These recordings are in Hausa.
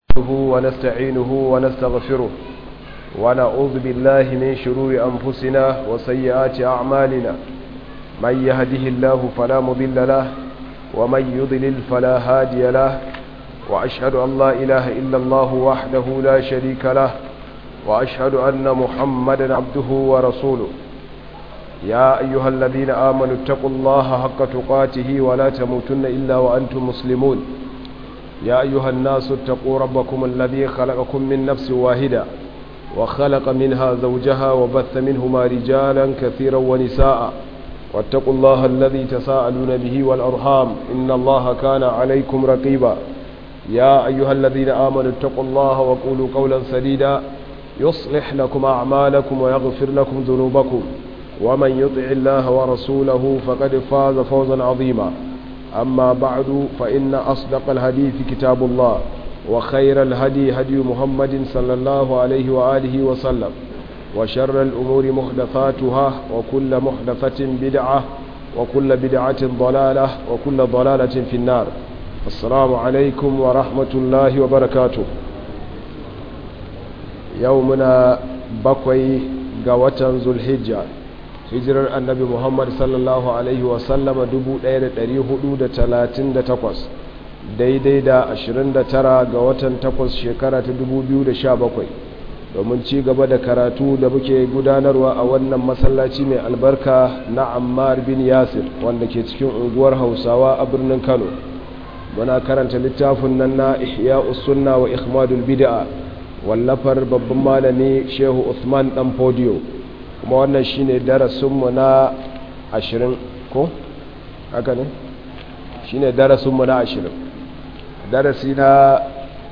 نحمده ونستعينه ونستغفره ونعوذ بالله من شرور أنفسنا وسيئات أعمالنا من يهده الله فلا مضل له ومن يضلل فلا هادي له وأشهد أن لا إله إلا الله وحده لا شريك له وأشهد أن محمدا عبده ورسوله يا أيها الذين آمنوا اتقوا الله حق تقاته ولا تموتن إلا وأنتم مسلمون يا أيها الناس اتقوا ربكم الذي خلقكم من نفس واحدة وخلق منها زوجها وبث منهما رجالا كثيرا ونساء واتقوا الله الذي تساءلون به والأرحام إن الله كان عليكم رقيبا يا أيها الذين آمنوا اتقوا الله وقولوا قولا سديدا يصلح لكم أعمالكم ويغفر لكم ذنوبكم ومن يطع الله ورسوله فقد فاز فوزا عظيما أما بعد فإن أصدق الحديث كتاب الله وخير الهدي هدي محمد صلى الله عليه وآله وسلم وشر الأمور محدثاتها وكل محدثة بدعة وكل بدعة ضلالة وكل ضلالة في النار السلام عليكم ورحمة الله وبركاته يومنا بقوي قوة ذو الحجة hijirar annabi muhammad sallallahu alaihi wasallama 1438 daidai da 29 ga watan 8 shekara ta 2017 domin ci gaba da karatu da muke gudanarwa a wannan masallaci mai albarka na ammar bin yasir wanda ke cikin unguwar hausawa a birnin kano muna karanta littafin nan na ihya sunna wa ikhmadul bid'a wallafar babban malami shehu usman dan podio kuma wannan shine darasinmu na ashirin ko haka ne shine darasinmu na ashirin darasi na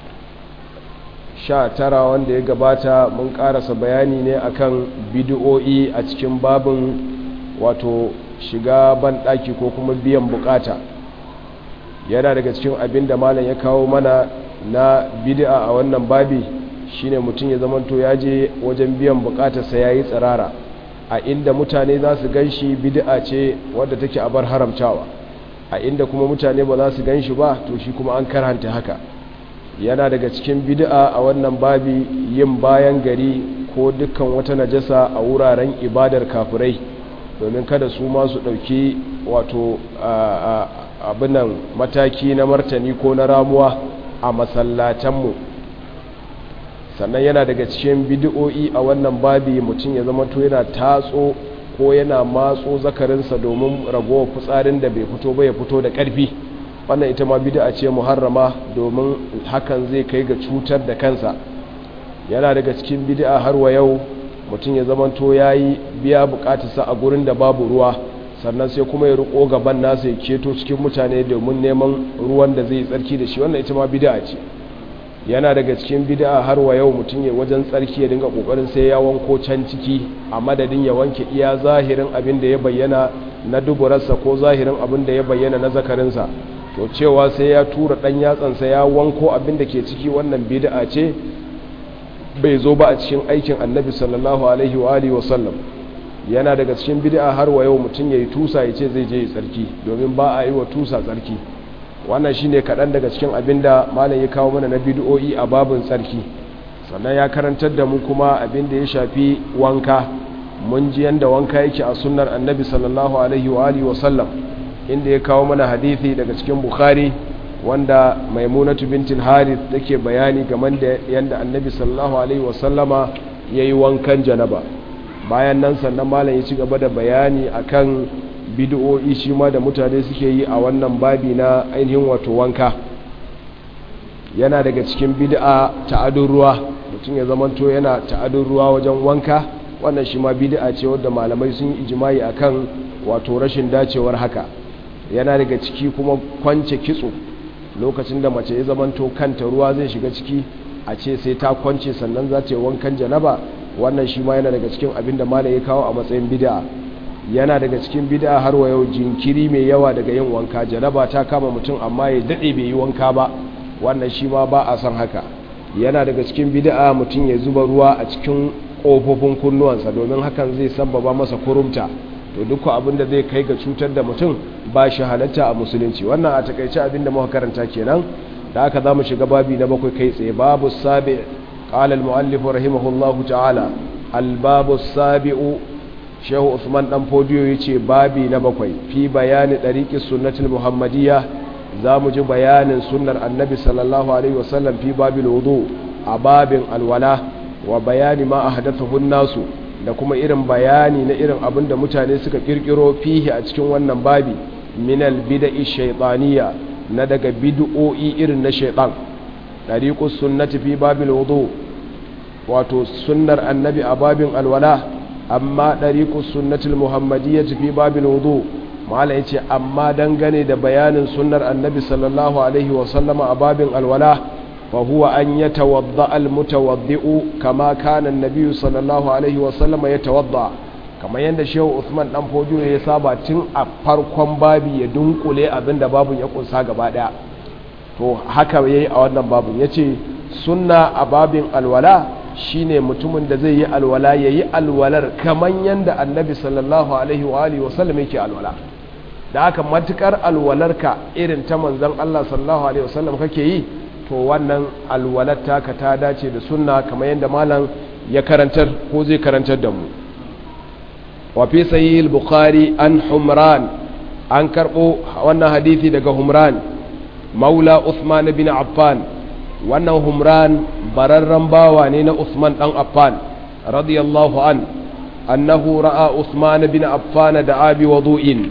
sha tara wanda ya gabata mun karasa bayani ne akan bidiyo'i a cikin babin wato shiga banɗaki ko kuma biyan bukata yana daga cikin abin da malam ya kawo mana na bidi'a a wannan babi shine mutum ya zamanto ya je wajen biyan bukatarsa ya yi tsirara a inda mutane za su gan shi bid'a ce wadda take a bar haramtawa a inda kuma mutane ba za su gan shi ba to shi kuma an karanta haka yana daga cikin bid'a a wannan babi yin bayan gari ko dukkan wata najasa a wuraren ibadar kafirai domin kada su ma su ɗauki wato abinan mataki na martani ko na ramuwa a masallatanmu sannan yana daga cikin bidiyo'i a wannan babi mutum ya zama to yana tatso ko yana matso zakarinsa domin ragowar fitsarin da bai fito ba ya fito da ƙarfi wannan ita ma bid'a ce muharrama domin hakan zai kai ga cutar da kansa yana daga cikin bid'a har wa yau mutum ya zama to yayi biya bukatarsa a gurin da babu ruwa sannan sai kuma ya riko gaban nasa ya keto cikin mutane domin neman ruwan da zai tsarki da shi wannan ita ma bid'a ce yana daga cikin bid'a har wa yau mutum ya wajen tsarki ya dinga kokarin sai ya wanko can ciki a madadin ya wanke iya zahirin abin da ya bayyana na duburarsa ko zahirin abin da ya bayyana na zakarinsa to cewa sai ya tura dan yatsansa ya wanko abin da ke ciki wannan bid'a ce bai zo ba a cikin aikin annabi sallallahu alaihi wa alihi wa sallam yana daga cikin bid'a har wa yau mutum yayi tusa ya ce zai je tsarki domin ba a yi wa tusa tsarki wannan shine kaɗan daga cikin abin da malam ya kawo mana na bidiyo'i a babin tsarki sannan ya karantar da mu kuma abin da ya shafi wanka mun ji yanda wanka yake a sunnar annabi sallallahu alaihi wa alihi wasallam inda ya kawo mana hadithi daga cikin bukhari wanda maimunatu bintul harith take bayani game da yanda annabi sallallahu alaihi wasallama yayi wankan janaba bayan nan sannan malam ya ci gaba da bayani akan bid'o'i shi ma da mutane suke yi a wannan babi na ainihin wato wanka yana daga cikin bid'a ta'adun ruwa mutum ya zamanto yana ta'adun ruwa wajen wanka wannan shi ma bid'a ce wadda malamai sun yi ijimai akan wato rashin dacewar haka yana daga ciki kuma kwance kitso lokacin da mace ya zamanto kanta ruwa zai shiga ciki a ce sai ta kwance sannan za ta yi wankan janaba wannan shi ma yana daga cikin abin da malam ya kawo a matsayin bid'a yana daga cikin bid'a har wa yau jinkiri mai yawa daga yin wanka janaba ta kama mutum amma ya dade bai yi wanka ba wannan shi ma ba a san haka yana daga cikin bid'a mutum ya zuba ruwa a cikin kofofin kunnuwansa domin hakan zai sabbaba masa kurumta to duk abin da zai kai ga cutar da mutum ba shi halatta a musulunci wannan a takaice abin da muka karanta kenan da aka za mu shiga babi na bakwai kai tsaye babu sabi قال المؤلف رحمه الله تعالى الباب السابع شيخ عثمان دان فوديو yace babi na bakwai fi bayani dariqis sunnatul muhammadiyya zamu ji bayanin sunnar annabi sallallahu alaihi wasallam fi babil wudu a babin alwala wa bayani ma ahdathahu nasu da kuma irin bayani na irin abin da mutane suka kirkiro fihi a cikin wannan babi min al bid'i shaytaniyya na daga bid'o'i irin na shaytan dariqus sunnati fi babil wudu wato sunnar annabi a babin alwala amma dariqus sunnatul muhammadiyyati fi babil wudu mala yace amma dangane da bayanin sunnar annabi sallallahu alaihi wa sallama a babin alwala fa huwa an yatawadda al mutawaddi'u kama kana annabi sallallahu alaihi wa sallama yatawadda kamar yadda shehu Usman dan Fojo ya saba tun a farkon babi ya dunkule abinda babun ya kunsa gaba daya to haka yayi a wannan babun yace sunna a babin alwala shine mutumin da zai yi alwala yayi alwalar kamar yadda annabi sallallahu alaihi wa alihi wa sallam yake alwala da haka matukar alwalarka irin ta manzon Allah sallallahu alaihi wa sallam kake yi to wannan alwalar taka ta dace da sunna kamar yadda malam ya karantar ko zai karantar da mu wafi sayi al-bukhari an humran an karɓo wannan hadithi daga humran maula usman bin affan wannan humran bararren bawa ne na usman dan affan radiyallahu an annahu ra'a usman bin affan da abi wudu'in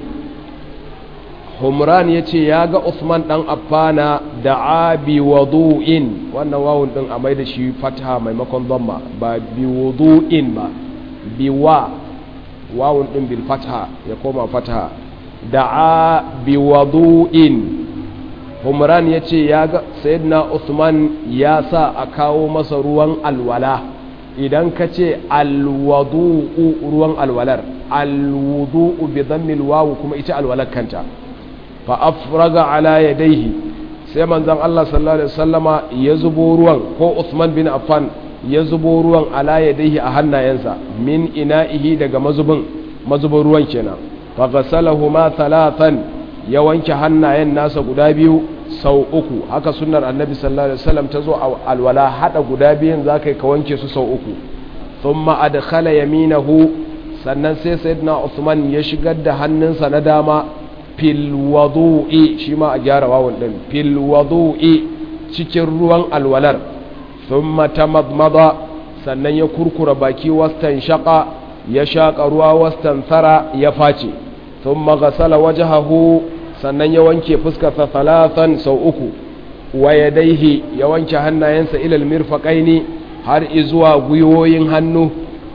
humran yace ya ga usman dan affana da abi wudu'in wannan wawun din a mai da shi fatha maimakon dhamma ba bi wudu'in ba biwa wawun ɗin bil fatha ya koma fatha da'a bi wadu'in humran ya ce ya ga sayyidina usman ya sa a kawo masa ruwan alwala idan ka ce alwadu'u ruwan alwalar alwudu'u bi dhammil wawu kuma ita alwalar kanta fa afraga ala yadayhi sai manzon Allah sallallahu alaihi wasallama ya zubo ruwan ko Usman bin Affan ya zubo ruwan ala yadayhi a hannayensa min ina'ihi daga mazubin mazubin ruwan kenan fa ghasalahuma thalathan ya wanke hannayen nasa guda biyu sau uku haka sunnar annabi sallallahu alaihi wasallam ta zo a alwala hada guda biyun zakai ka wanke su sau uku thumma adkhala yaminahu sannan sai sayyidina Usman ya shigar da hannunsa na dama fil wudu'i shi ma a gyara wawun din fil wudu'i cikin ruwan alwalar thumma tamadmada sannan ya kurkura baki wastan shaqa ya shaƙa ruwa wastan tsara ya face thumma ghasala wajhahu sannan ya wanke fuskarsa talatan sau uku wa yadaihi ya wanke hannayensa ilal mirfaqaini har izuwa gwiwoyin hannu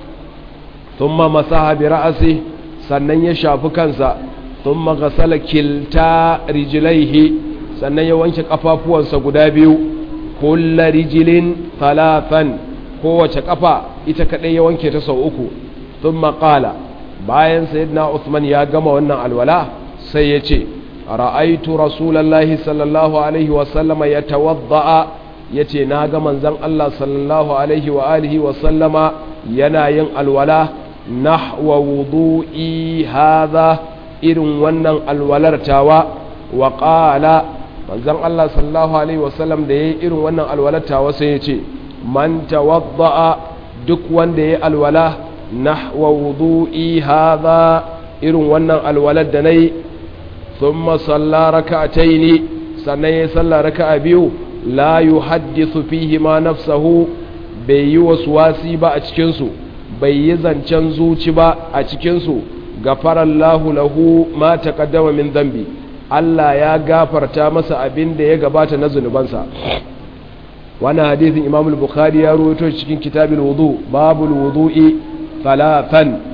thumma masaha bi ra'si sannan ya shafi kansa thumma ghasala kilta rijlaihi sannan ya wanke kafafuwansa guda biyu kullu rijlin talatan kowace kafa ita kadai ya wanke ta sau uku thumma qala bayan sayyidina Uthman ya gama wannan alwala sai ya ce ra'aitu rasulallahi sallallahu alaihi wa sallama yatawadda yace na ga manzon Allah sallallahu alaihi wa alihi wa sallama yana yin alwala nahwa wudu'i hadha irin wannan alwalar tawa wa qala manzon Allah sallallahu alaihi wa sallam da yayi irin wannan alwalar tawa sai ya ce man tawadda duk wanda yayi alwala nahwa wudu'i hadha irin wannan alwalar da nayi thumma salla rak'ataini sannan ya salla raka'a biyu la yuhaddithu fihi ma nafsahu bai yi waswasi ba a cikin su bai yi zancen zuci ba a cikin su gafarallahu lahu ma taqaddama min dhanbi Allah ya gafarta masa abin da ya gabata na zunubansa wannan hadisin Imam al-Bukhari ya rawaito cikin kitabul wudu babul wudu'i thalathan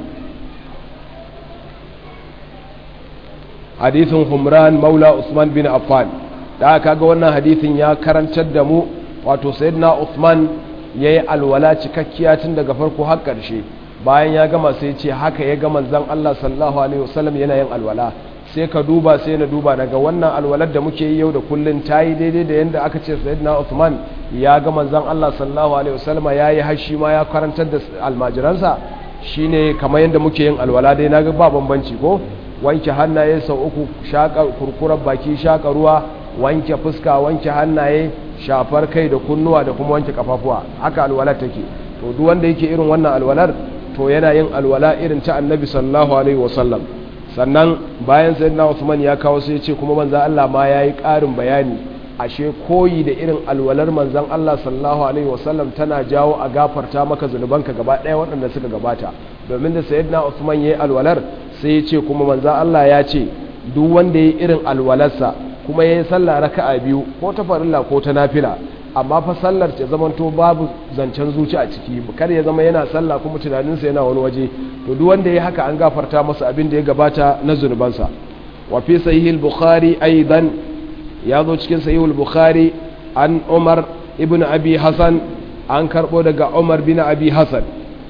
hadisin Humran Maula Usman bin Affan da kaga wannan hadisin ya karantar da mu wato sayyidina Usman yayi alwala cikakkiya tun daga farko har ƙarshe bayan ya gama sai ce haka ya ga manzon Allah sallallahu alaihi wasallam yana yin alwala sai ka duba sai na duba daga wannan alwalar da muke yi yau da kullun tayi daidai da yanda aka ce sayyidina Uthman ya ga manzon Allah sallallahu alaihi wasallam yayi hashi ma ya karantar da almajiransa shine kamar yanda muke yin alwala dai naga ba bambanci ko wanke hannaye sau uku shaka kurkurar baki shaka ruwa wanke fuska wanke hannaye shafar kai da kunnuwa da kuma wanke kafafuwa haka alwalar take to duk wanda yake irin wannan alwalar to yana yin alwala irin ta annabi sallallahu alaihi wasallam sannan bayan sayyidina Usman ya kawo sai ya ce kuma manzon Allah ma yayi ƙarin bayani ashe koyi da irin alwalar manzon Allah sallallahu alaihi wasallam tana jawo a gafarta maka zunubanka gaba ɗaya waɗanda suka gabata domin da sayyidina Usman yayi alwalar sai ya ce kuma manzon Allah ya ce duk wanda yayi irin alwalarsa kuma yayi sallah raka'a biyu ko ta farilla ko ta nafila amma fa sallar ta zamanto babu zancen zuci a ciki kar ya zama yana sallah kuma tunaninsa yana wani waje to duk wanda ya haka an gafarta masa abin da ya gabata na zunubansa wa fi sahih al-bukhari aidan ya zo cikin sahih al-bukhari an umar ibn abi hasan an karbo daga umar bin abi hasan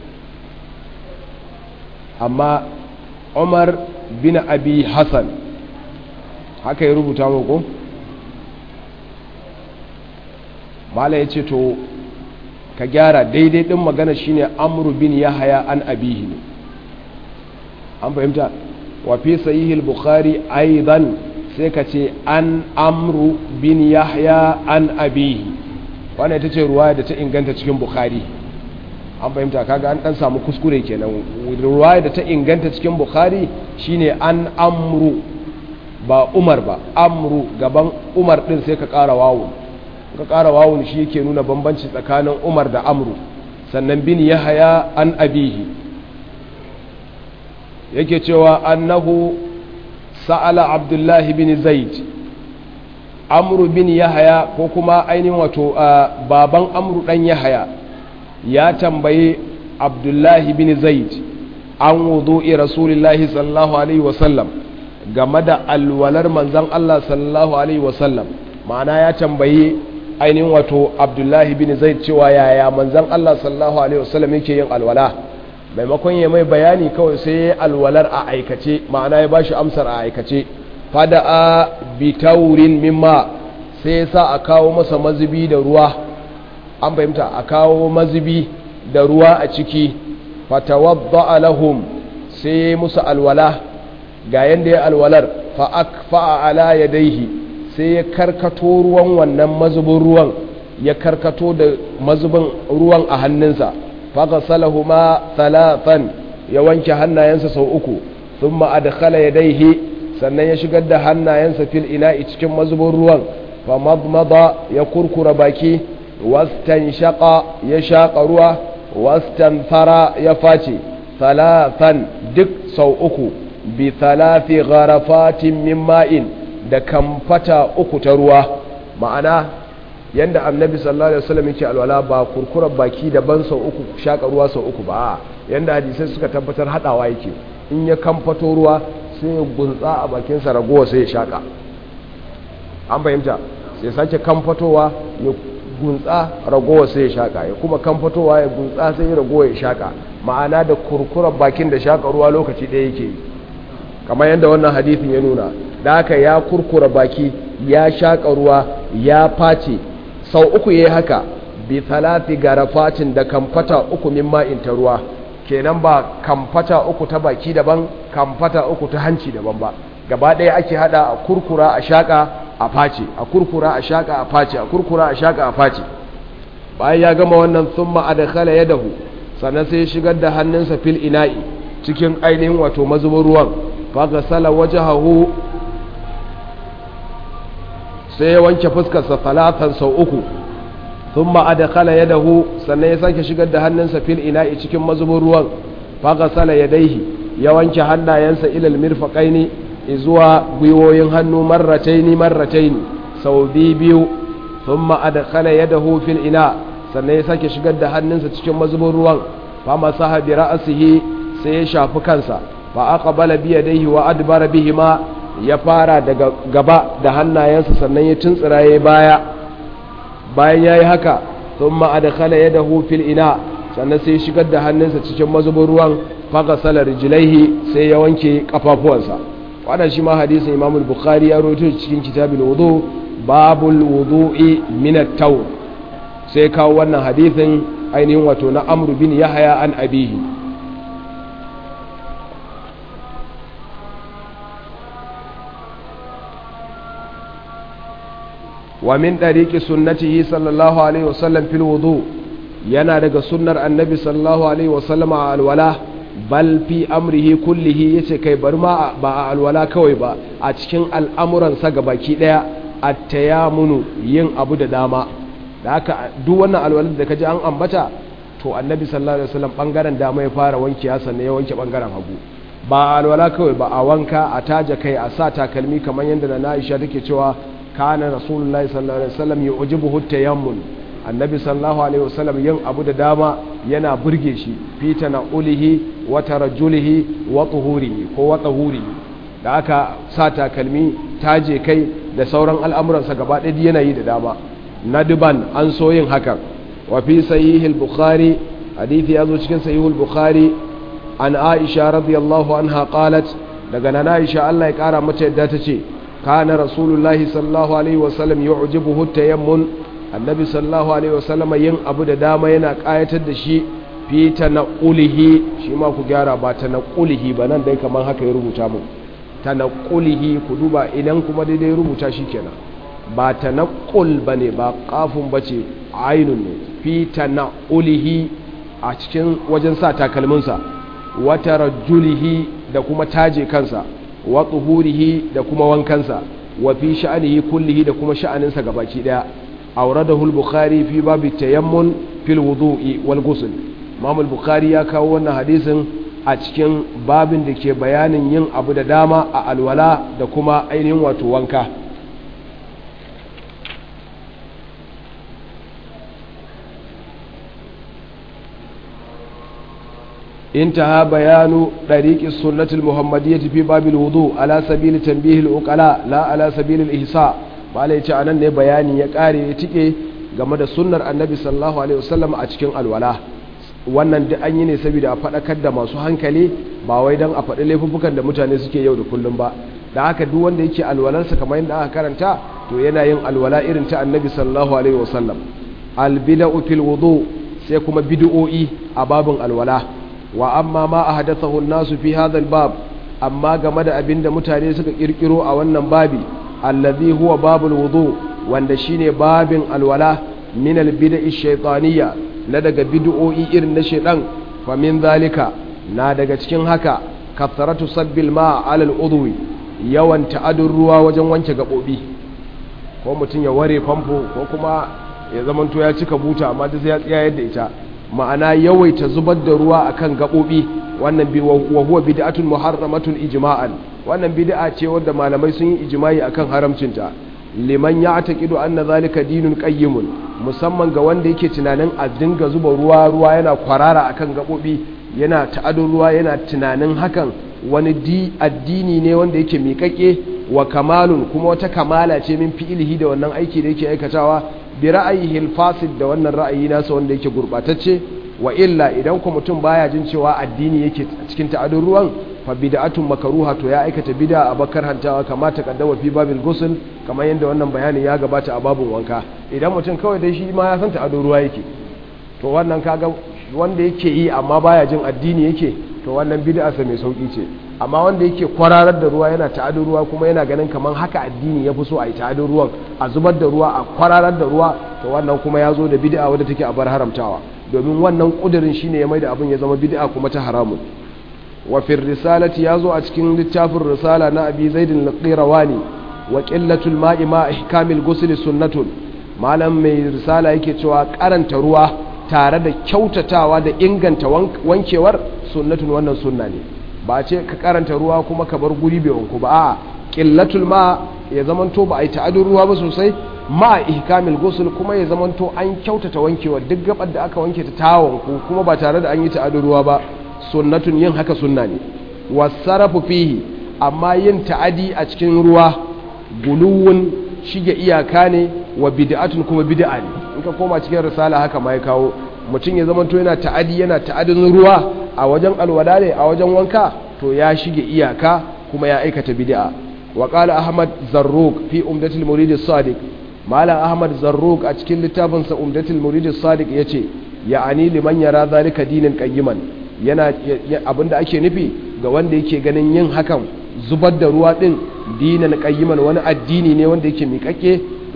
amma umar bin abi hasan haka ya rubuta muku mala ya ce to ka gyara daidai ɗin magana shine amru bin yahaya an abihi ne an fahimta wa fi sahihil bukhari aidan sai ka ce an amru bin yahya an abihi wannan ita ce ruwaya da ta inganta cikin bukhari an fahimta kaga an dan samu kuskure kenan ruwaya da ta inganta cikin bukhari shine an amru ba umar ba amru gaban umar din sai ka ƙara wawo ka ƙara wawun shi yake nuna bambanci tsakanin umar da amru sannan bin yahaya an abihi yake cewa annahu sa'ala abdullahi bin zaid amru bin yahaya ko kuma ainihin wato baban amru dan yahaya ya tambaye abdullahi bin zaid an wudu'i rasulillahi sallallahu alaihi wasallam game da alwalar manzan Allah sallallahu alaihi wasallam ma'ana ya tambaye ainihin wato abdullahi bin zaid cewa yaya manzan Allah sallallahu alaihi wasallam yake yin alwala maimakon ya mai bayani kawai sai ya alwalar a aikace ma'ana ya bashi amsar a aikace fada'a bitaurin mimma sai ya sa a kawo masa mazubi da ruwa an fahimta a kawo mazubi da ruwa a ciki fatawadda lahum sai ya musu alwala ga yanda ya alwalar fa akfa ala yadaihi sai ya karkato ruwan wannan mazubin ruwan ya karkato da mazubin ruwan a hannunsa fagasalahu ma talatan ya wanke hannayensa sau uku sun ma'adakala ya daihe sannan ya shigar da hannayensa fil ina'i cikin mazubin ruwan fa madmada ya kurkura baki wastan shaƙa ya shaƙa ruwa wastan fara ya face talatan duk sau uku bi talafi gharafatin min ma'in da kamfata uku ta ruwa ma'ana yanda annabi sallallahu alaihi wasallam yake alwala ba kurkurar baki daban sau uku shaka ruwa sau uku ba yanda hadisai suka tabbatar hadawa yake in ya kamfato ruwa sai ya gunsa a bakin sa ragowa sai ya shaka an fahimta sai sake kamfatowa ya gunsa ragowa sai ya shaka ya kuma kamfatowa ya gunsa sai ya ragowa ya shaka ma'ana da kurkurar bakin da shaka ruwa lokaci ɗaya yake yi kamar yadda wannan hadithin ya nuna da haka ya kurkura baki ya shaƙa ruwa ya face sau uku ya yi haka bi talati garafatin da kamfata uku min ma'in ta ruwa kenan ba kamfata uku ta baki daban kamfata uku ta hanci daban ba gaba ɗaya ake hada a kurkura a shaƙa a face a kurkura a shaƙa a face a kurkura a shaƙa a face bayan ya gama wannan sun ma'adakala ya dahu sannan sai ya shigar da hannunsa fil ina'i cikin ainihin wato mazubin ruwan fagasala wajahahu sai ya wanke fuskarsa talatan sau uku sun ma'adakala ya dahu sannan ya sake shigar da hannunsa fil ina'i cikin mazubin ruwan fagasala ya daihi ya wanke hannayensa ilal mirfaƙaini zuwa gwiwoyin hannu marrataini marrataini sau biyu sun ma'adakala ya dahu fil ina sannan ya sake shigar da hannunsa cikin mazubin ruwan fama sahabi ra'asihi sai ya shafi kansa fa aqbala bi yadayhi wa adbara bihima ya fara daga gaba da hannayensa sannan ya tuntsira yayi baya bayan yayi haka thumma adkhala yadahu fil ina sannan sai ya shigar da hannunsa cikin mazubin ruwan faghasala rijlaihi sai ya wanke kafafuwansa wannan shi ma hadisin Imam al-Bukhari ya rawaito cikin kitabul wudu babul wudu'i min at-tawr sai kawo wannan hadisin ainihin wato na Amr bin Yahya an abihi wa min ɗariƙi sunnatihi sallallahu alaihi wasallam fil wudu yana daga sunnar annabi sallallahu alaihi wasallam a alwala bal fi amrihi kullihi yace kai bar ma ba a alwala kawai ba a cikin al'amuransa baki ɗaya at-tayamunu yin abu da dama da haka duk wannan alwalar da kaji an ambata to annabi sallallahu alaihi wasallam bangaren dama ya fara wanke sannan ya wanke bangaren hagu ba alwala kawai ba a wanka a taja kai a sa takalmi kamar yadda na Aisha take cewa kana rasulullahi sallallahu alaihi wasallam yu'jibuhu tayammun annabi sallallahu alaihi wasallam yin abu da dama yana burge shi fita na ulihi wa tarajjulihi wa tuhurihi ko wa tahurihi da aka sa takalmi taje kai da sauran al'amuransa gaba ɗaya yana yi da dama nadban an so yin hakan wa fi sahihil bukhari hadithi ya zo cikin sahihul bukhari an aisha radiyallahu anha qalat daga nan aisha Allah ya kara mata yadda ta ce kana rasulullahi sallallahu alaihi wasallam yu'jibuhu tayammun annabi sallallahu alaihi wasallam yin abu da dama yana kayatar da shi fi tanaqulihi shi ma ku gyara ba tanaqulihi ba nan dai kaman haka ya rubuta mu tanaqulihi ku duba idan kuma daidai rubuta shi kenan ba tanaqul bane ba qafun bace ainun ne fi tanaqulihi a cikin wajen sa takalminsa wa tarajjulihi da kuma taje kansa wa tuhurihi da kuma wankansa wa fi sha'anihi kullihi da kuma sha'aninsa gabaki daya awradahu al-bukhari fi babi tayammun fil wudu'i wal ghusl imam al-bukhari ya kawo wannan hadisin a cikin babin da ke bayanin yin abu da dama a alwala da kuma ainihin wato wanka انتهى بيان طريق السنة المحمدية في باب الوضوء على سبيل تنبيه العقلاء لا على سبيل الإحصاء bala ya ce a nan ne bayani ya kare ya tike game da sunnar annabi sallallahu alaihi wasallam a cikin alwala wannan duk an yi ne saboda a faɗakar da masu hankali ba wai don a faɗi laifuffukan da mutane suke yau da kullum ba da haka duk wanda yake alwalarsa kamar yadda aka karanta to yana yin alwala irin ta annabi sallallahu alaihi wasallam albida'u fil wudu sai kuma bid'o'i a babin alwala wa amma ma ahdathahu an-nasu fi hadha al-bab amma game da abinda mutane suka kirkiro a wannan babi allazi huwa babul wudu wanda shine babin alwala min albid'i shaytaniyya na daga bid'o'i irin na shaydan fa min zalika na daga cikin haka kathratu sabbil ma ala al-udwi yawan ta'adun ruwa wajen wanke gabobi ko mutum ya ware famfo ko kuma ya zamanto ya cika buta amma duk sai ya tsaya yadda ita ma'ana yawaita zubar da ruwa akan gabobi wannan bi wa huwa bid'atun muharramatun ijma'an wannan bid'a ce wanda malamai sun yi ijma'i akan haramcinta liman ya'taqidu anna zalika dinun qayyimun musamman ga wanda yake tunanin a dinga zuba ruwa ruwa yana kwarara akan gabobi yana ta'adun ruwa yana tunanin hakan wani di addini ne wanda yake miƙaƙe wa kamalun kuma wata kamala ce min fi'ilihi da wannan aiki da yake aikatawa bi ra'ayihi fasid da wannan ra'ayi nasa wanda yake gurbatacce wa illa idan ku mutum baya jin cewa addini yake cikin ta'adun ruwan fa bid'atun makruha to ya aikata bid'a a bakar hantawa kama ta kaddama fi babil ghusl kamar yadda wannan bayanin ya gabata a babun wanka idan mutum kawai dai shi ma ya san ta'adun ruwa yake to wannan kaga wanda yake yi amma baya jin addini yake to wannan bid'a sa mai sauki ce amma wanda yake kwararar da ruwa yana ta'adun ruwa kuma yana ganin kamar haka addini ya fi so a yi ta'adun ruwan a zubar da ruwa a kwararar da ruwa to wannan kuma ya zo da bid'a wadda take a bar haramtawa domin wannan kudirin shine ya mai da abin ya zama bid'a kuma ta haramun wa fi risalati ya zo a cikin littafin risala na abi zaidin al-qirawani wa qillatul ma'i ma ihkamil ghusl sunnatun malam mai risala yake cewa karanta ruwa tare da kyautatawa da inganta wankewar sunnatun wannan sunna ne ba ce ka karanta ruwa kuma ka bar guri bai wanku ba a qillatul ma ya zamanto ba a yi ta'adun ruwa ba sosai ma ihkamil ghusl kuma ya zamanto an kyautata wankewar duk gabar da aka wanke ta ta wanku kuma ba tare da an yi ta'adun ruwa ba sunnatun yin haka sunna ne wasarafu fihi amma yin ta'adi a cikin ruwa guluwun shige iyaka ne wa bid'atun kuma bid'a ne in ka koma cikin risala haka ma ya kawo mutum ya zamanto yana ta'adi yana ta'adin ruwa a wajen alwala ne a wajen wanka to ya shige iyaka kuma ya aikata bid'a wa qala ahmad zarruq fi umdatul murid as-sadiq malam ahmad zarruq a cikin littafin sa umdatul murid as-sadiq yace ya'ani liman yara zalika dinan qayyiman yana abinda ake nufi ga wanda yake ganin yin hakan zubar da ruwa din dinan qayyiman wani addini ne wanda yake miƙaƙe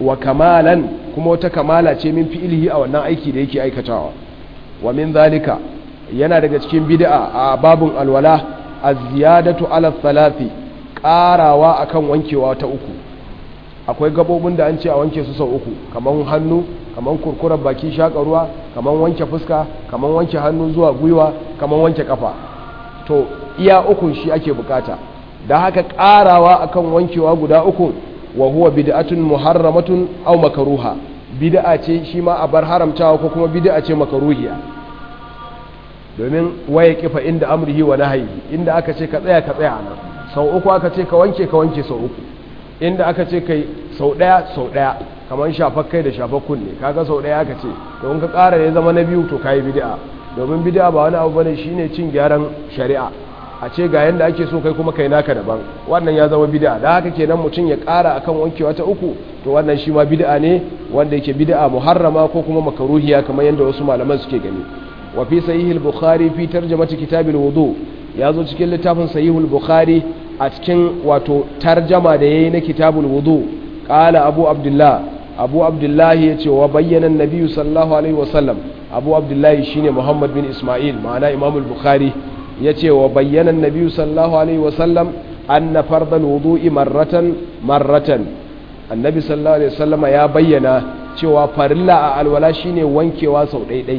wa kamalan kuma wata kamala ce min fi'ilihi a wannan aiki da yake aikatawa wa min zalika yana daga cikin bid'a a babun alwala az-ziyadatu ala thalathi karawa akan wankewa ta uku akwai gabobin da an ce a wanke su sau uku kaman hannu kaman kurkurar baki shaka ruwa kaman wanke fuska kaman wanke hannu zuwa gwiwa kaman wanke kafa to iya ukun shi ake bukata da haka karawa akan wankewa guda uku wa huwa bid'atun muharramatun aw makruha bid'a ce shi ma a bar haramtawa ko kuma bid'a ce makruhiya domin waye kifa inda amrihi wa nahyi inda aka ce ka tsaya ka tsaya nan sau uku aka ce ka wanke ka wanke sau uku inda aka ce kai sau daya sau daya kamar shafar kai da shafar kunne kaga sau daya aka ce don ka ƙara ne zama na biyu to kayi bid'a domin bid'a ba wani abu bane shine cin gyaran shari'a a ce ga yanda ake so kai kuma kai naka daban wannan ya zama bid'a da haka kenan mutum ya ƙara akan wankewa ta uku to wannan shi ma bid'a ne wanda yake bid'a muharrama ko kuma makaruhiya kamar yadda wasu malaman suke gani wa fi sahihil bukhari fi tarjamati kitabil wudu ya zo cikin littafin sahihul bukhari a cikin wato tarjama da yayi na kitabul wudu qala abu abdullah abu abdullah yace wa bayyana an-nabi sallallahu alaihi wasallam abu abdullah shine muhammad bin isma'il ma'ana imam al-bukhari yace wa bayyana an-nabi sallallahu alaihi wasallam anna fardal wudu'i marratan marratan annabi sallallahu alaihi wasallama ya bayyana cewa farilla a alwala shine wankewa sau ɗaiɗai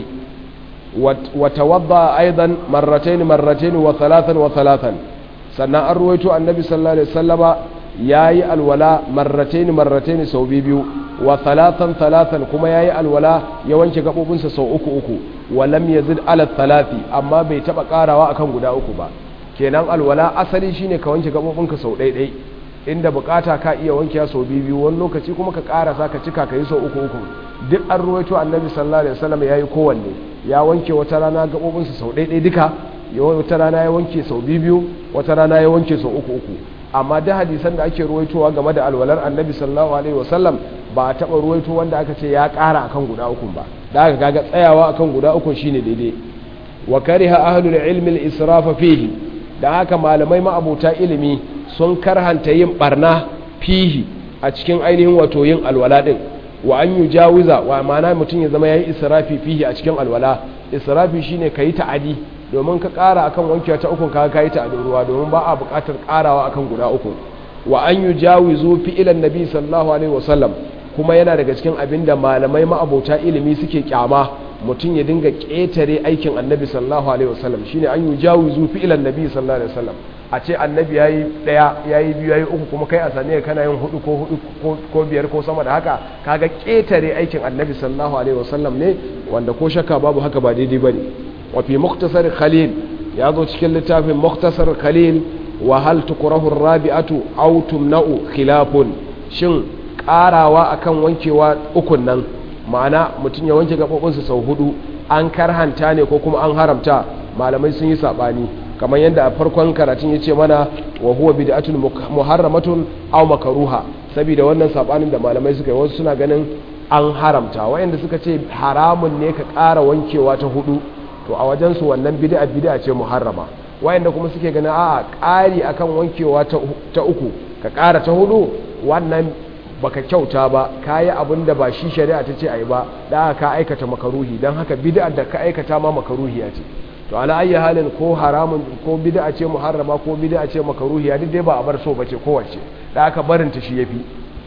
وتوضا ايضا مرتين مرتين وثلاثا وثلاثا sannan an ruwaito annabi sallallahu alaihi wasallama yayi alwala marratayn marratayn sau biyu wa thalathan thalathan kuma yayi alwala ya wanke gabobinsa sau uku uku wa lam yazid ala thalathi amma bai taba karawa akan guda uku ba kenan alwala asali shine ka wanke gabobinka sau ɗaiɗai inda bukata ka iya wanke sau biyu wani lokaci kuma ka karasa ka cika ka yi sau uku uku duk an ruwaito annabi sallallahu alaihi wasallam yayi kowanne ya wanke wata rana gabobinsa sau ɗaiɗai duka wata rana ya wanke sau biyu wata rana ya wanke sau uku uku amma da hadisan da ake ruwaitowa game da alwalar annabi sallallahu alaihi wasallam ba a taɓa ruwaito wanda aka ce ya ƙara akan guda uku ba da aka kaga tsayawa akan guda uku shine daidai wa kariha ahlul ilmi al-israfa fihi da haka malamai ma'abuta ilimi sun karhanta yin barna fihi a cikin ainihin wato yin alwala din wa an yi jawiza wa mana mutum ya zama ya yi israfi fihi a cikin alwala israfi shine ka yi ta'adi domin ka ƙara akan wankewa ta ukun ka yi ta'adin ruwa domin ba a buƙatar ƙarawa akan guda uku wa an yi jawizu fi ilan nabi sallallahu alaihi wasallam kuma yana daga cikin abin da malamai ma'abota ilimi suke kyama mutum ya dinga ƙetare aikin annabi sallallahu alaihi wasallam shine an yi jawizu fi ilan nabi sallallahu alaihi wasallam a ce annabi ya yi ɗaya ya yi biyu ya yi uku kuma kai a saniya kana yin hudu ko hudu ko biyar ko sama da haka kaga ƙetare aikin annabi sallallahu alaihi wasallam ne wanda ko shakka babu haka ba daidai ba ne wafi muktasar khalil ya zo cikin littafin muktasar khalil wa hal tukrahu rabi'atu aw tumna'u khilafun shin karawa akan wankewa ukun nan ma'ana mutum ya wanke gabobinsa sau hudu an karhanta ne ko kuma an haramta malamai sun yi sabani kamar yadda a farkon karatun ya ce mana wa huwa bid'atun muharramatun aw makruha saboda wannan sabanin da malamai suka yi wasu suna ganin an haramta wayanda suka ce haramun ne ka ƙara wankewa ta hudu to a wajen su wannan bid'a bid'a ce muharrama wayanda kuma suke ganin a'a ƙari akan wankewa ta uku ka ƙara ta hudu wannan baka kyauta ba kayi abin da ba shi shari'a ta ce ayi ba da ka aikata makaruhi don haka bid'a da ka aikata ma makaruhiya ce to ala ayyi halin ko haramun ko bid'a ce muharrama ko bid'a ce makaruhiya duk dai ba a bar so bace kowace da aka barin ta shi yafi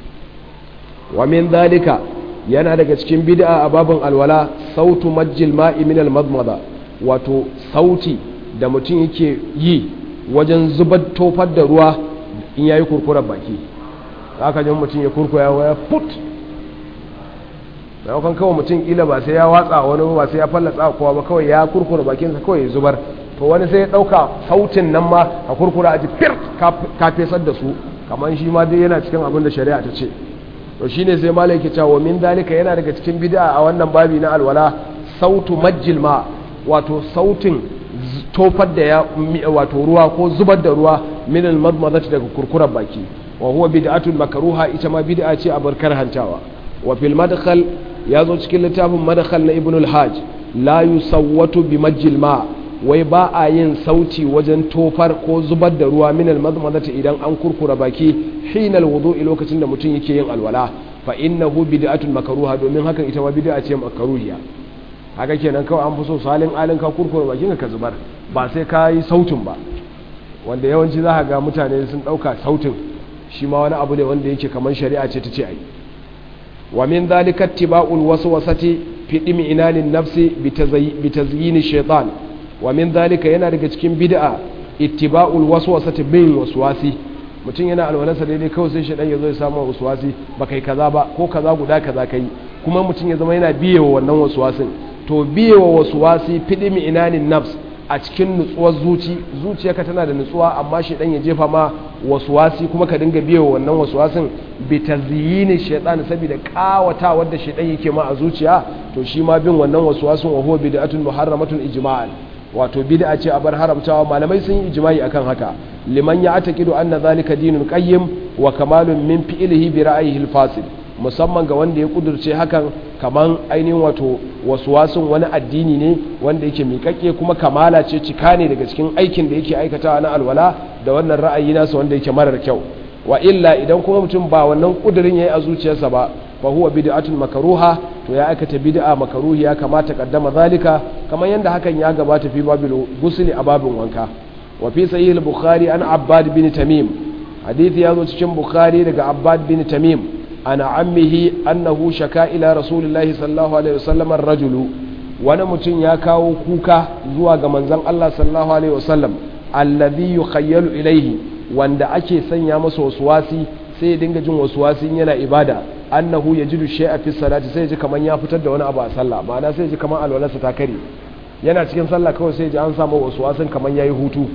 wa min zalika yana daga cikin bid'a a babin alwala sautu majjil ma'i min al-madmada wato sauti da mutum yake yi wajen zubar tofar da ruwa in yayi kurkurar baki haka jin mutum ya kurkura ya put maimakon kawai mutum ila ba sai ya watsa wani ba sai ya fallatsa kowa ba kawai ya kurkura bakinsa kawai ya zubar to wani sai ya ɗauka sautin nan ma a kurkura a ji firt ka fesar da su kamar shi ma dai yana cikin abin da shari'a ta ce to shine sai malai ke cewa min dalika yana daga cikin bid'a a wannan babi na alwala sautu majjil ma wato sautin tofar da ya wato ruwa ko zubar da ruwa min al-madmadati daga kurkurar baki wa huwa bid'atun makruha ita ma bid'a ce a barkar hantawa wa fil madkhal ya zo cikin littafin madkhal na ibn al-hajj la yusawwatu bi majjil ma wai ba a yin sauti wajen tofar ko zubar da ruwa min al-madmadati idan an kurkura baki hinal wudu'i lokacin da mutum yake yin alwala fa innahu bid'atun makruha domin hakan ita ma bid'a ce makruhiya haka kenan kawai an fi so salin alin ka kurkure bakin ka zubar ba sai ka yi sautin ba wanda yawanci za ga mutane sun ɗauka sautin shi ma wani abu ne wanda yake kamar shari'a ce ta ce ai wa min dhalika ittiba'ul waswasati fi dimi inanin nafsi bi tazyin shaytan wa min dhalika yana daga cikin bid'a ittiba'ul waswasati bin waswasi mutum yana alwalarsa daidai kawai sai shaidan ya zo ya samu waswasi ba kai kaza ba ko kaza guda kaza kai kuma mutum ya zama yana biye wa wannan waswasin to biye wa waswasi fidimi inanin nafs a cikin nutsuwar zuci zuciyarka tana da nutsuwa amma shaidan ya jefa ma waswasi kuma ka dinga biye wa wannan waswasin bi tazyini shaitan saboda kawata wanda shaidan yake ma a zuciya to shi ma bin wannan waswasin wa huwa bid'atun muharramatun ijma'an wato bid'a ce a bar haramtawa malamai sun yi ijma'i akan haka liman ya atakidu anna zalika dinun qayyim wa kamalun min fi'lihi bi ra'yihi al-fasid musamman ga wanda ya kudurce hakan kaman ainihin wato waswasin wani addini ne wanda yake miƙaƙe kuma kamala ce cika ne daga cikin aikin da yake aikatawa na alwala da wannan ra'ayi nasa wanda yake marar kyau wa illa idan kuma mutum ba wannan kudirin yayi a zuciyarsa ba fa huwa bid'atun makruha to ya aikata bid'a makruhi ya kamata kaddama zalika kamar yanda hakan ya gabata fi babil gusli a babin wanka wa fi sahih al-bukhari an abbad bin tamim hadisi ya zo cikin bukhari daga abbad bin tamim ana ammihi annahu shaka ila rasulillahi sallallahu alaihi wasallam ar-rajulu wani mutum ya kawo kuka zuwa ga manzon Allah sallallahu alaihi wasallam alladhi yukhayyalu ilayhi wanda ake sanya masa waswasi sai ya dinga jin waswasin yana ibada annahu yajidu shay'a fi salati sai ya ji kaman ya fitar da wani abu a sallah ma'ana sai ya ji kaman alwalarsa ta kare yana cikin sallah kawai sai ya ji an samu waswasin kaman yayi hutu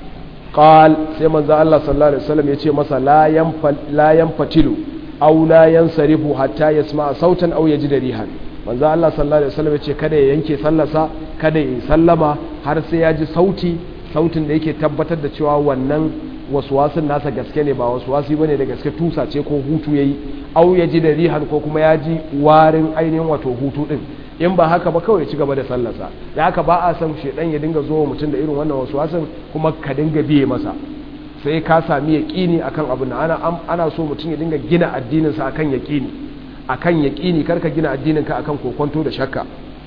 qal sai manzo Allah sallallahu alaihi wasallam ya ce masa la yanfal la yanfatilu aw la yansarifu hatta yasma'a sautan aw yajida rihan manzo Allah sallallahu alaihi wasallam ya ce kada ya yanke sallarsa kada ya sallama har sai ya ji sauti sautin da yake tabbatar da cewa wannan waswasin nasa gaske ne ba waswasi bane da gaske tusa ce ko hutu yayi au ya ji da rihan ko kuma ya ji warin ainihin wato hutu din in ba haka ba kawai ci gaba da sallarsa da haka ba a san shedan ya dinga zo mutum da irin wannan waswasin kuma ka dinga biye masa sai ka sami yaqini akan abin ana ana so mutum ya dinga gina addinin sa akan yaqini akan yaqini karka gina addinin ka akan kokonto da shakka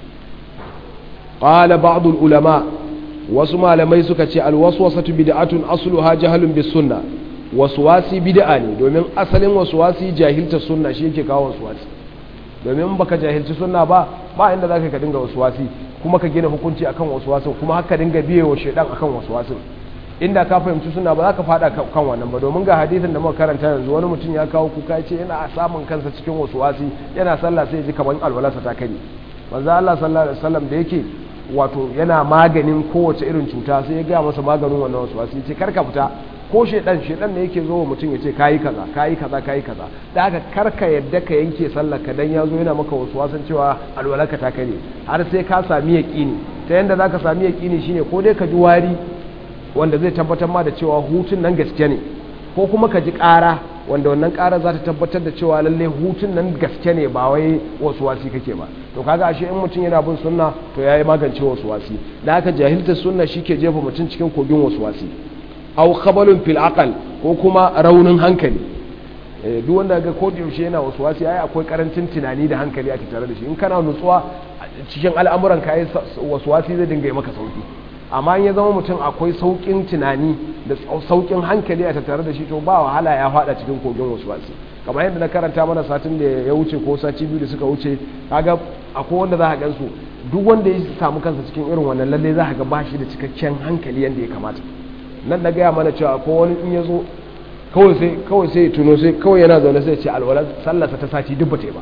qala ba'd ulama wasu malamai suka ce alwaswasatu bid'atun asluha jahlun bis sunna waswasi bid'a ne domin asalin waswasi jahilta sunna shi yake kawo waswasi domin baka jahilci sunna ba ba inda zaka ka dinga waswasi kuma ka gina hukunci akan waswasin kuma haka dinga biye wa shedan akan waswasin inda ka fahimci sunna ba za ka fada kan wannan ba domin ga hadisin da muka karanta yanzu wani mutum ya kawo kuka ya ce yana samun kansa cikin waswasi yana sallah sai ya ji kamar alwalarsa ta kare manzo Allah sallallahu alaihi wasallam da yake wato yana maganin kowace irin cuta sai ya gaya masa maganin wannan wasu wasu ce karka fita ko shedan shedan ne yake zo wa mutum ya ce kayi kaza kayi kaza kayi kaza da haka karka yadda ka yanke sallar ka dan ya zo yana maka wasu wasan cewa alwalarka ta kare har sai ka sami yaqini ta yanda zaka sami yaqini shine ko dai ka ji wari wanda zai tabbatar ma da cewa hutun nan gaske ne ko kuma ka ji ƙara wanda wannan ƙara za ta tabbatar da cewa lalle hutun nan gaske ne ba wai wasu wasi kake ba to kaga ashe in mutum yana bin sunna to yayi magance wasu wasi da haka jahiltar sunna shike jefa mutum cikin kogin wasu wasi aw khabalun fil aqal ko kuma raunin hankali eh duk wanda ga ko yaushe yana wasu wasi ai akwai karancin tunani da hankali a tattare da shi in kana nutsuwa cikin al'amuran ka yi wasu wasi zai dinga yi maka sauki amma in ya zama mutum akwai saukin tunani da saukin hankali a tattare da shi to ba wahala ya fada cikin kogin wasu wasu kamar yadda na karanta mana satin da ya wuce ko sati biyu da suka wuce kaga akwai wanda za ka gansu duk wanda ya samu kansa cikin irin wannan lalle za ka ga ba shi da cikakken hankali yadda ya kamata nan na gaya mana cewa ko wani in ya zo kawai sai kawai sai tuno sai kawai yana zaune sai ce alwalar sallarsa ta sati duk ba ta yi ba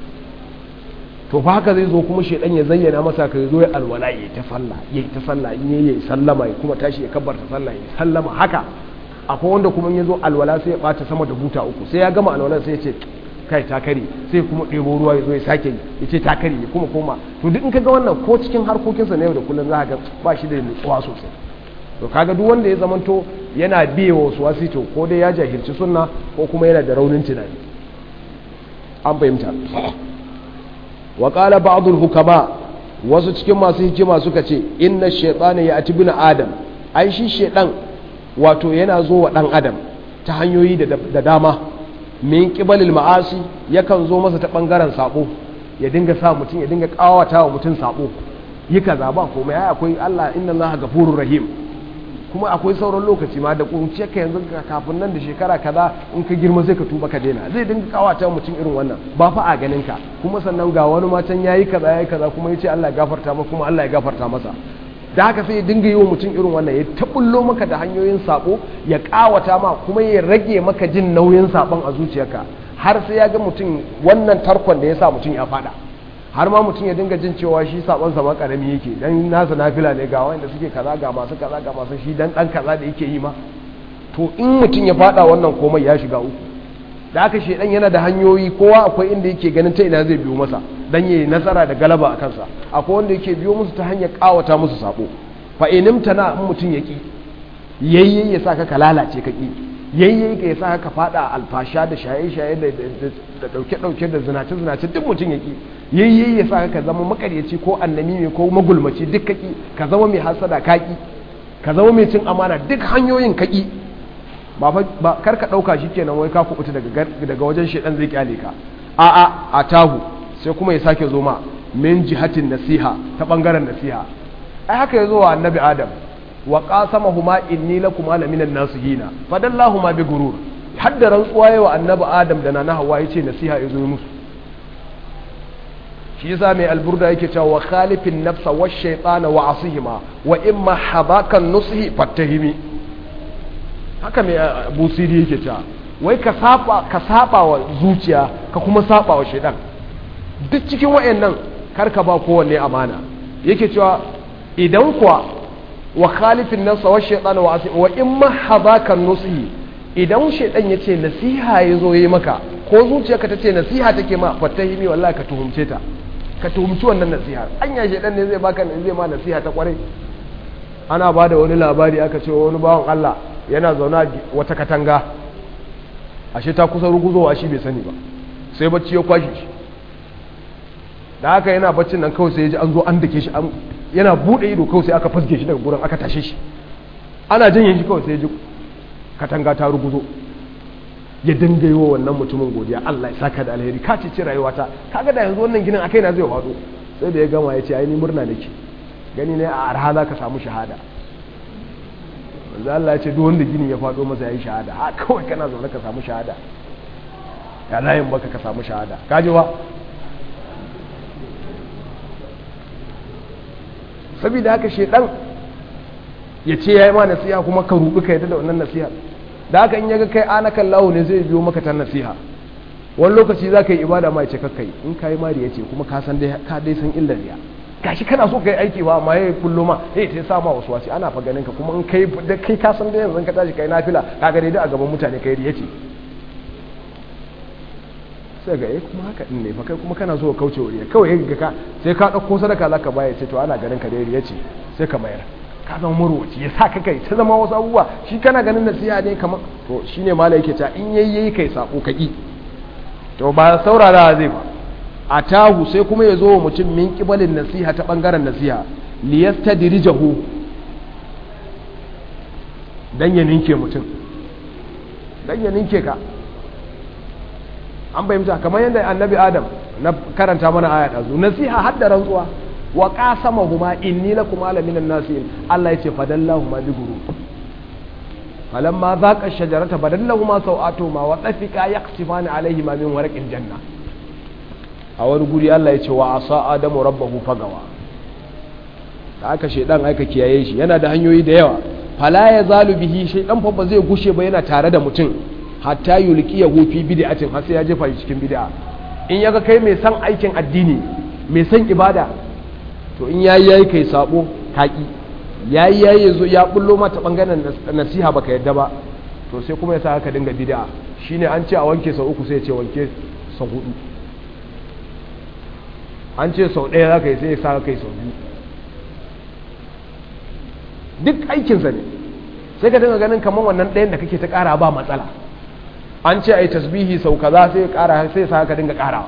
to fa haka zai zo kuma shedan ya zayyana masa ka zo ya alwala yayi ta sallah yayi ta sallah in yayi sallama ya kuma tashi ya kabbarta sallah yayi sallama haka akwai wanda kuma in yazo alwala sai ya bata sama da buta uku sai ya gama alwala sai ya ce kai ta kare sai kuma ɗebo ruwa ya zo ya sake yi ya ce ta kare ya kuma koma to duk in ka ga wannan ko cikin harkokinsa na yau da kullum za ka ga ba shi da nutsuwa sosai to kaga duk wanda ya zamanto yana biye wa wasu wasi to ko dai ya jahilci sunna ko kuma yana da raunin tunani an fahimta wa qala ba'd hukama wasu cikin masu hikima suka ce inna shaytana ya ati bin adam ai shi shaydan wato yana zo wa dan adam ta hanyoyi da dama min qibalil ma'asi yakan zo masa ta bangaren sabo ya dinga sa mutum ya dinga kawata wa mutum sabo yi kaza ba komai ai akwai Allah inna Allah gafurur rahim kuma akwai sauran lokaci ma da kunciya ka yanzu kafin nan da shekara kaza in ka girma sai ka tuba ka daina zai dinga kawata mutum irin wannan ba fa a ganin ka kuma sannan ga wani matan yayi kaza yayi kaza kuma yace Allah ya gafarta masa kuma Allah ya gafarta masa da haka sai ya dinga yi wa mutum irin wannan ya tabullo maka da hanyoyin sako ya kawata ma kuma ya rage maka jin nauyin sabon a zuciyarka har sai ya ga mutum wannan tarkon da ya sa mutum ya fada har ma mutum ya dinga jin cewa shi sabon sa ma karami yake dan nasa nafila ne ga wanda suke kaza ga masu kaza ga masu shi dan dan kaza da yake yi ma to in mutum ya fada wannan komai ya shiga uku da aka shedan yana da hanyoyi kowa akwai inda yake ganin ta ina zai biyo masa dan yayi nasara da galaba a kansa akwai wanda yake biyo musu ta hanyar kawata musu sabo fa inimtana in mutum yaki yayye ya saka ka lalace ka ki yayye ka ya saka ka fada alfasha da shaye-shaye da dauke-dauke da zinace-zinace duk mutum yaki yayye ya saka ka zama makaryaci ko annami ne ko magulmaci duk kaki ka zama mai hasada kaki ka zama mai cin amana duk hanyoyin kaki ba ba kar ka dauka kenan wai ka kubuta daga daga wajen shedan zai kyale ka a a a tahu sai kuma ya sake zo ma min jihatin nasiha ta bangaren nasiha ai haka yazo wa annabi adam wa qasamahuma inni lakum ala minan nasihina fadallahuma bi gurur hadda rantsuwa yawa annabi adam da nana hawa yace nasiha yazo musu shi yasa mai alburda yake cewa wa khalifin nafsa wa shaytana wa asihima wa imma habakan nusihi fattahimi haka mai busiri yake cewa wai ka saba ka saba wa zuciya ka kuma saba wa shaytan duk cikin wayannan karka ba kowanne amana yake cewa idan kuwa wa khalifin nafsa wa shaytana wa asihima wa imma habakan nusihi idan shaytan yace nasiha yazo yi maka ko zuciyarka tace nasiha take ma fattahimi wallahi ka tuhumce ta ka tuhumci wannan nasiha anya shaidan ne zai baka zai ma nasiha ta kwarai ana ba da wani labari aka ce wani bawan Allah yana zauna wata katanga ashe ta kusa ruguzowa shi bai sani ba sai bacci ya kwashe shi da haka yana baccin nan kawai sai ya ji an zo an dake shi yana bude ido kawai sai aka fasge shi daga gurin aka tashe shi ana janye shi kawai sai ya ji katanga ta ruguzo ya dinga yi wa wannan mutumin godiya Allah ya saka da alheri ka ce rayuwata kaga da yanzu wannan ginin akai na zai faɗo sai da ya gama ya ce ai ni murna nake gani ne a arha za ka samu shahada manzo Allah ya ce duk wanda ginin ya faɗo masa yayi shahada ha kawai kana zaune ka samu shahada ya layin baka ka samu shahada kaji ba saboda haka shedan ya ce yayi ma nasiha kuma ka rubi ka yadda da wannan nasiha da haka in yaga kai anakan lawo ne zai biyo maka ta nasiha wani lokaci za ka yi ibada ma ce kakkai in ka yi mari ya ce kuma ka san dai ka dai san illar riya gashi kana so ka yi aiki ba amma ya kullo ma eh ta sa ma wasu wasu ana fa ganin ka kuma in kai da kai ka san dai yanzu ka tashi kai nafila ka ga dai a gaban mutane kai riya ce sai ga eh kuma haka din ne fa kai kuma kana so ka kauce wa riya kawai ga ka sai ka dauko sadaka zaka baya ce to ana ganin ka dai riya ce sai ka mayar ka zama marwaci ya sa ka kai ta zama wasu abubuwa shi kana ganin nasiha ne kamar to shine mala yake ta in yayi yayi kai sako ka ki to ba saurara zai ba a tahu sai kuma ya zo wa mutum min kibalin nasiha ta bangaren nasiha liyastadrijahu dan ya ninke mutum dan ya ninke ka an bayyana kamar yadda annabi adam na karanta mana aya ɗazu nasiha hadda rantsuwa wa qasamahuma inni lakum ala minan nasihin Allah yace fadallahuma bi gurur falamma zaqa shajarata badallahuma sawatuhuma wa tafiqa yaqsifani alayhima min warqil janna a wani guri Allah yace wa asa adamu rabbahu fagawa da aka shedan aika kiyaye shi yana da hanyoyi da yawa fala ya zalu bihi shaydan fa ba zai gushe ba yana tare da mutum hatta yulqiyahu fi bid'atin har sai ya jefa shi cikin bid'a in yaga kai mai san aikin addini mai san ibada to in yayi yayi kai sabo kaki yayi yayi yazo ya bullo mata bangaren nasiha baka yadda ba to sai kuma ya sa ka dinga bid'a shine an ce a wanke sau uku sai ya ce wanke sau hudu an ce sau ɗaya za ka yi sai ya sa kai sau biyu duk aikinsa ne sai ka dinga ganin kamar wannan ɗayan da kake ta ƙara ba matsala an ce a yi tasbihi sau kaza sai ya ƙara sai ya sa ka dinga ƙarawa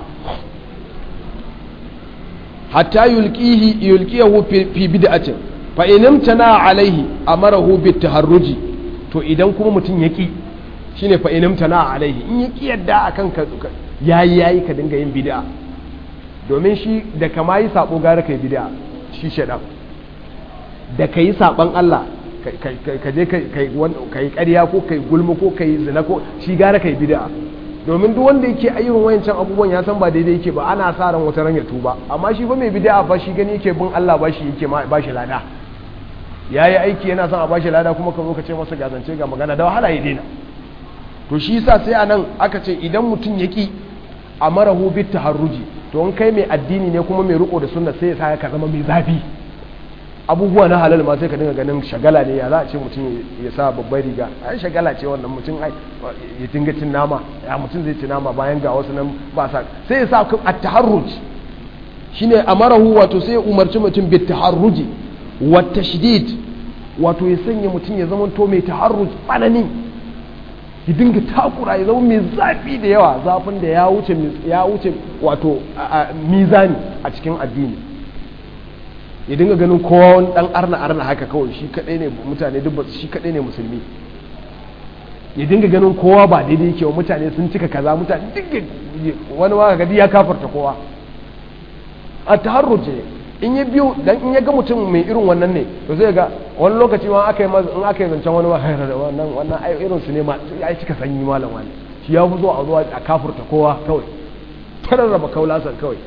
hatta yulqihi yulqiyahu fi bid'atin fa in imtana alaihi amarahu bit taharruji to idan kuma mutum yaki shine fa inimtana alaihi in ya kiyarda akan ka yayi yayi ka dinga yin bid'a domin shi da kama yi sabo gara kai bid'a shi shedan da kai saban Allah ka je kai kai ƙarya ko kai gulma ko kai zina ko shi gara kai bid'a domin duk wanda yake ayyukan wayancan abubuwan ya san ba daidai yake ba ana sa ran wata ran ya tuba amma shi fa mai bid'a ba shi gani yake bin Allah ba shi yake ba shi lada yayi aiki yana son a ba shi lada kuma ka zo ka ce masa gazance ga magana da wahala ya daina to shi yasa sai anan aka ce idan mutum ya ki amarahu bit taharruji to in kai mai addini ne kuma mai riko da sunna sai ya sa ka zama mai zafi abubuwa na halal ma sai ka dinga ganin shagala ne ya za a ce mutum ya sa babbar riga ai shagala ce wannan mutum ai ya dinga cin nama ya mutum zai ci nama bayan ga wasu nan ba sa sai ya sa at taharruj shine amarahu wato sai ya umarci mutum bit taharruji wa tashdid wato ya sanya mutum ya zama to mai taharruj tsanani ya dinga takura ya zama mai zafi da yawa zafin da ya wuce ya wuce wato mizani a cikin addini ya dinga ganin kowa wani dan arna arna haka kawai shi kadai ne mutane duk shi kadai ne musulmi ya dinga ganin kowa ba daidai yake wa mutane sun cika kaza mutane duk wani ma ga ya kafarta kowa a taharruje in ya biyo dan in ya ga mutum mai irin wannan ne to zai ga wani lokaci ma aka yi in aka yi zancen wani ma wannan wannan ai irin su ne ma ya cika sanyi malam wani shi ya fi zo a zuwa a kafurta kowa kawai tararraba kaulasan kawai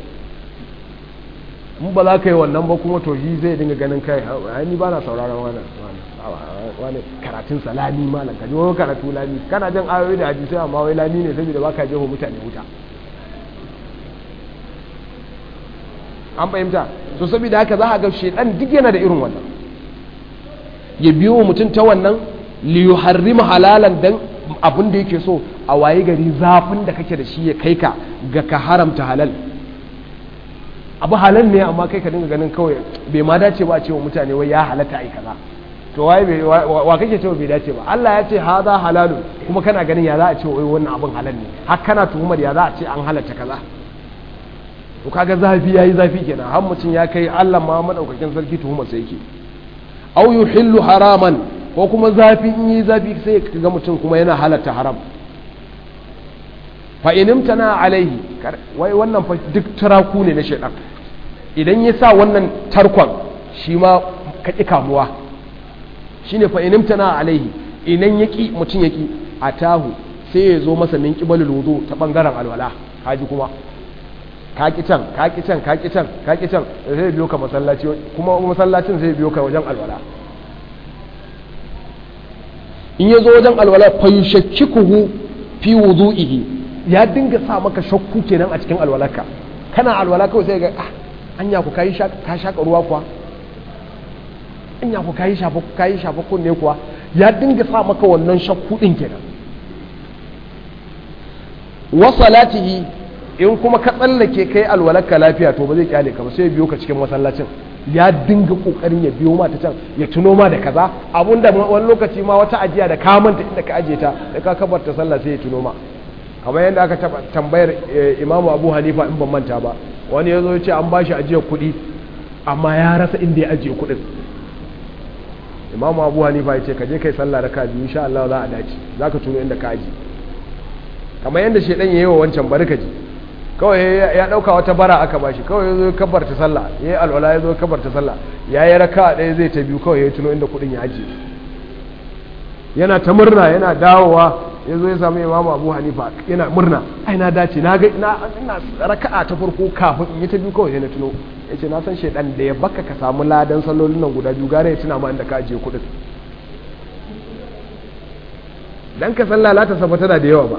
in ba za ka yi wannan ba kuma to shi zai dinga ganin kai ai ni ba na sauraron wannan wani karatun sa lami malam ka ji wani karatu lami kana jin ayoyi da hadisi amma wai lami ne saboda baka jeho mutane wuta an fahimta so saboda haka za a ga shedan duk yana da irin wannan ya biyo mutum ta wannan li yuharrima halalan dan abin da yake so a waye gari zafin da kake da shi ya kai ka ga ka haramta halal abu halal ne amma kai ka dinga ganin kawai bai ma dace ba a cewa mutane wai ya halatta ai kaza to waye bai wa kake cewa bai dace ba Allah ya ce hada halalu kuma kana ganin ya za a ce wai wannan abin halal ne har kana tuhumar ya za a ce an halatta kaza to kaga zafi yayi zafi kenan har mutum ya kai Allah ma madaukakin sarki tuhumar sai yake aw yuhillu haraman ko kuma zafi in yi zafi sai kaga mutum kuma yana halatta haram fa inimtana alaihi wai wannan fa duk taraku ne na shaidan idan ya sa wannan tarkon shi ma ka ƙi kamuwa shine fa inimtana alaihi idan ya ƙi mutum ya ƙi a tahu sai ya zo masa min ƙibalul wudu ta ɓangaren alwala kaji kuma ka ƙi can ka ƙi can ka ƙi can ka ƙi can zai biyo ka masallaci kuma masallacin zai biyo ka wajen alwala in ya zo wajen alwala fa yushakkikuhu fi wudu'ihi ya dinga sa maka shakku kenan a cikin alwalarka kana alwala kawai sai ga ah anya ku kai ka shaka ruwa kuwa anya ku kai shafa kai shafa kunne kuwa ya dinga sa maka wannan shakku din kenan wa salatihi in kuma ka tsallake kai alwalarka lafiya to ba zai kyale ka ba sai biyo ka cikin masallacin ya dinga kokarin ya biyo ma ta can ya tuno ma da kaza abunda wani lokaci ma wata ajiya da ka manta inda ka aje ta da ka kabarta sallah sai ya tuno ma kamar yadda aka taba tambayar imamu abu hanifa in ban manta ba wani ya zo ce an bashi ajiyar kuɗi amma ya rasa inda ya ajiye kuɗin imamu abu hanifa ya ce ka je kai sallah raka biyu insha Allah za a dace za ka tuno inda ka aji kamar yadda shaidan ya yi wa wancan bari ka ji kawai ya ɗauka wata bara aka bashi kawai ya zo ya kabarta sallah ya yi alwala ya zo ya kabarta sallah ya yi raka ɗaya zai ta biyu kawai ya tuno inda kuɗin ya ajiye yana ta murna yana dawowa ya zo ya samu imamu abu hanifa yana murna ai na dace na ga ina raka'a ta farko kafin in yi ta biyu kawai na tuno ya ce na san shaidan da ya baka ka samu ladan sallolin nan guda biyu gare ya tuna ma inda ka ajiye kuɗin dan ka san lalata sa tana da yawa ba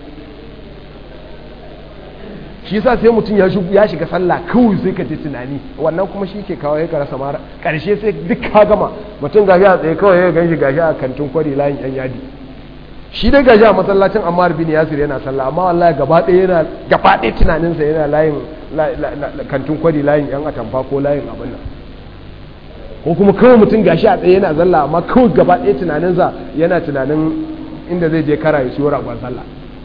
shi yasa sai mutum ya shiga sallah kawai sai ka ji tunani wannan kuma shi ke kawo ya rasa mara karshe sai duk ka gama mutum gashi a tsaye kawai ya ganshi gashi a kantin kwari layin yan yadi shi dai gashi a masallacin Ammar bin Yasir yana sallah amma wallahi gaba ɗaya yana gaba ɗaya tunaninsa yana layin kantin kwari layin yan atamfa ko layin abin nan ko kuma kawai mutum gashi a tsaye yana zalla amma kawai gaba ɗaya tunaninsa yana tunanin inda zai je kara ya siyo ragon sallah